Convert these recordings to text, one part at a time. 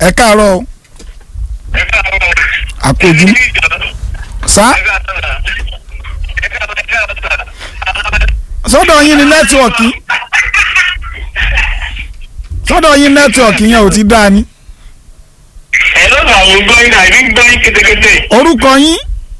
ẹ káàárọ̀ o àpòjú sá sọ́dọ̀ yín ni nẹ́tíwọ̀kì sọ́dọ̀ yín nẹ́tíwọ̀kì yẹn ò ti dáa ni ẹ ló sọ àwọn gbọ́ iná ìbí gbọ́ yín kétékété orúkọ yín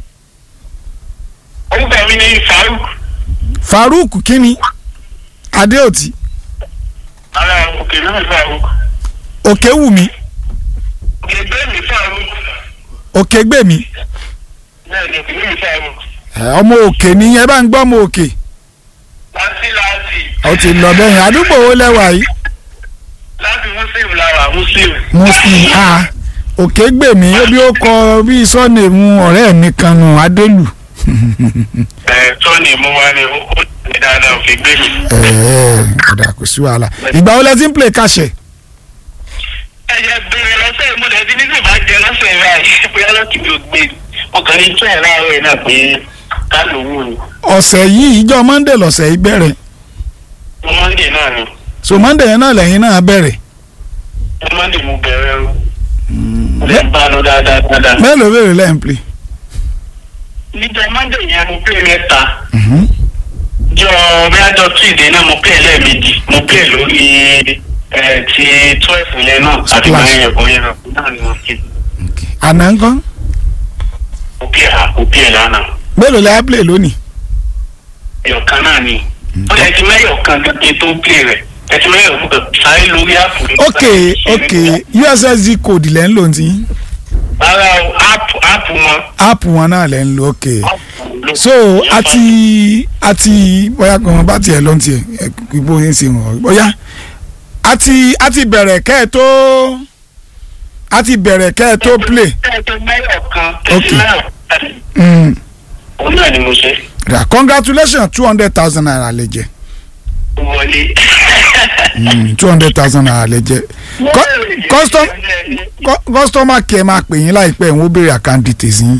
orúkọ mi ní Faruk Farouk kínní Adéòtí ara òkè náà Faruk Òkèwùmí òkè gbé mi Faruk Òkègbèmí bẹ́ẹ̀ ni òkè mi Faruk ẹ, ọmọ òkè nìyẹn bá ń gbọ́ ọmọ òkè láti láti ó ti lọ bẹ́yìn àdúgbò wo lẹ́wà yìí láti muslim lára muslim muslim a Òkègbèmí ó bí ó kọ bí sọ́ọ̀nìmù ọ̀rẹ́ mi kan nù Adélù ẹ tọ́ni mo wá ní ó ó ní dáadáa òkè gbé mi. ẹ̀ẹ́ ọ̀dà kò sí wàhálà ìgbà wo lẹ ti ń play kàṣẹ ẹ jẹ́ bẹ̀rẹ̀ lọ́sẹ̀ ìmúlẹ̀ tí ní sì bá jẹ lọ́sẹ̀ báyìí bóyá lọ́kì mi ò gbé mo kàn ní tún ẹ̀ láàárọ̀ yìí náà pé ká lòun ni ọ̀sẹ̀ yìí ìjọ Monday lọ̀sẹ̀ yìí bẹ̀rẹ̀ mo Monday náà ni so Monday yẹn náà lẹ́yìn náà bẹ̀rẹ̀ mo Monday mo bẹ̀rẹ̀ o mo lè bá a lọ dáadáa dáadáa. mélòó bèrè lẹ́yìn play. níjọ Monday yẹn mo pè mẹ́ta Mhm. jọ bíájọ tuesday náà mo pè lẹ́ẹ̀mejì mo pè lórí ẹ ti twelve yẹn náà àti Splash. báyẹn ẹ̀kọ́ yẹn náà náà ni mo pè àná ńkọ́ mo pè à mo pè lánàá mélòó lẹ́yìn play lónìí. ẹ̀yọ̀kan náà ni ó lè ti mẹ́yọ̀kan gẹ́gẹ́ tó pè rẹ̀ ẹ ti mẹ́yọ̀kan kan sáré lórí àpò. ok ok ussd code lẹ́ ń lò ní rárá o áàpù áàpù wọn. app wọn náà lẹ́ ń lò ok ló- so àti àti bóyá kan bá tiẹ̀ lọ́n tiẹ̀ ẹ, bó ń ṣe wọ̀n bóyá àti àti bẹ̀rẹ̀ kẹ́ ẹ tó àti bẹ̀rẹ̀ kẹ́ ẹ tó play ẹ ti mẹ́yọ̀kan Ok. tẹ̀sí náà mm. òun náà ni mo ṣe ra congratulations two hundred thousand naira lè jẹ wọlé. two hundred thousand naira lè jẹ Co- custom co- customer care máa pè yín láìpẹ́ ìwọ́n béèrè account details yín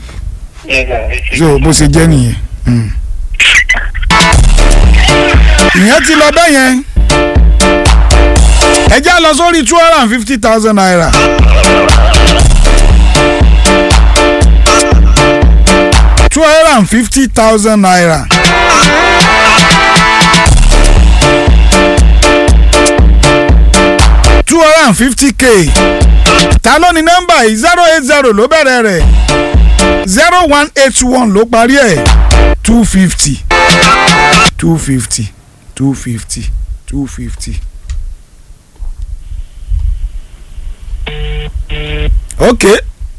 so bó ṣe jẹ́ nìyẹn. Mm. ìyẹn ti lọ bẹ́ẹ̀ yẹn ẹ já lọ sórí two hundred and fifty thousand naira. two hundred and fifty thousand naira. two hundred and fifty k ta ló ní nọ́mbà yìí zero eight zero ló bẹ̀rẹ̀ rẹ̀ zero one eight one ló parí ẹ̀ two fifty two fifty two fifty two fifty. okay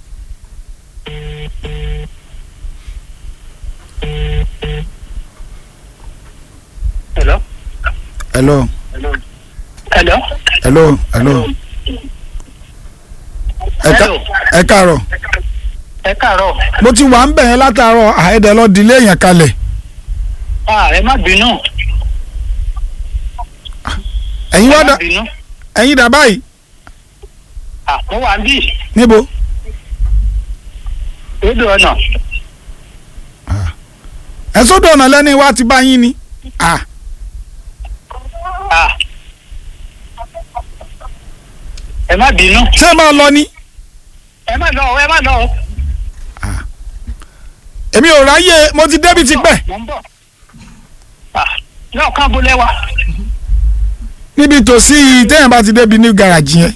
Hello. hello Hello. hello hello ẹ ká- Hello. ẹ káàárọ̀ ẹ káàárọ̀. mo ti wà ń bẹ̀ yẹn látàárọ̀ àìdẹ̀ lọ dilé yẹn kalẹ̀ Ah, ẹ má bínú. ẹ̀yin wá ẹ má dà bínú. ẹ̀yin dà báyìí Ah, mo wà ń bì. níbo Odò ọ̀nà. ẹ sódò ọ̀nà lẹ́ni wá ti bá yín ni ah Ah. Ẹ má bínú. ṣé máa lọ ni Ẹ má lọ, ẹ má lọ. èmi ò ráyè mo ti débi ti pẹ́ Mo ń bọ̀. Ah, náà kán bolẹ̀ wa. níbi tòsí téèyàn bá ti débi ní gàràjì yẹn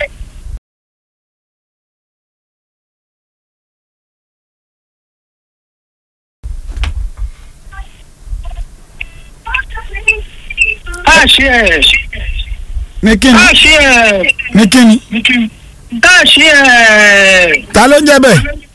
Káàṣì ẹ̀. ní kíni Káàṣì ẹ̀. ní kíni Káàṣì ẹ̀. ta ló ń jẹ́ bẹ́ẹ̀